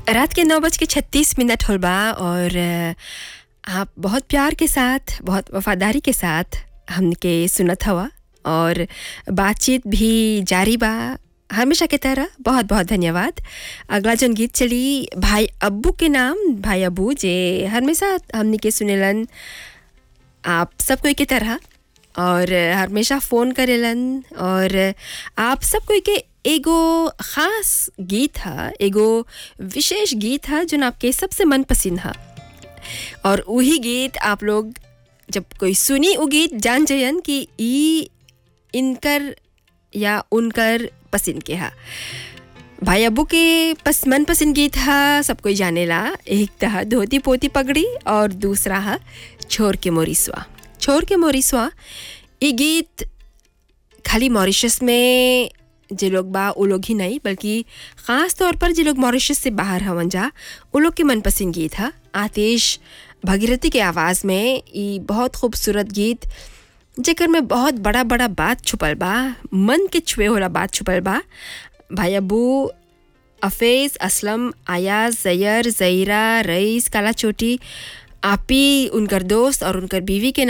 रात के नौ बज के छत्तीस मिनट होल बा और अ, आप बहुत प्यार के साथ बहुत वफादारी के साथ हमके सुनत हवा और बातचीत भी जारी बा हमेशा के तरह बहुत बहुत धन्यवाद अगला जन गीत चली भाई अब्बू के नाम भाई अब्बू जे हमेशा हमने के सुनेलन आप सब कोई के तरह और हमेशा फ़ोन करेलन और आप सब कोई के एगो ख़ास गीत है एगो विशेष गीत है जो आपके सबसे मन पसंद है और वही गीत आप लोग जब कोई सुनी वो गीत जान जयन कि ई इनकर या उनकर पसंद के हा भाई अब्बू के पस मन पसंद गीत हा सब कोई जानेला एक तहा धोती पोती पगड़ी और दूसरा हा छोर के मोरिसवा छोर के मोरिसवा ये गीत खाली मॉरिशस में जे लोग बा वो लोग ही नहीं बल्कि ख़ास तौर पर जे लोग मॉरिशस से बाहर हवन जा वो लोग के मनपसंद गीत है आतिश भगीरथी के आवाज़ में ये बहुत खूबसूरत गीत जेकर में बहुत बड़ा बड़ा बात छुपल बा मन के छुए होला बात छुपल बा भाई अबू अफेज़ असलम आयाज जैर जईरा रईस काला चोटी आपी उनकर दोस्त और उनकर बीवी के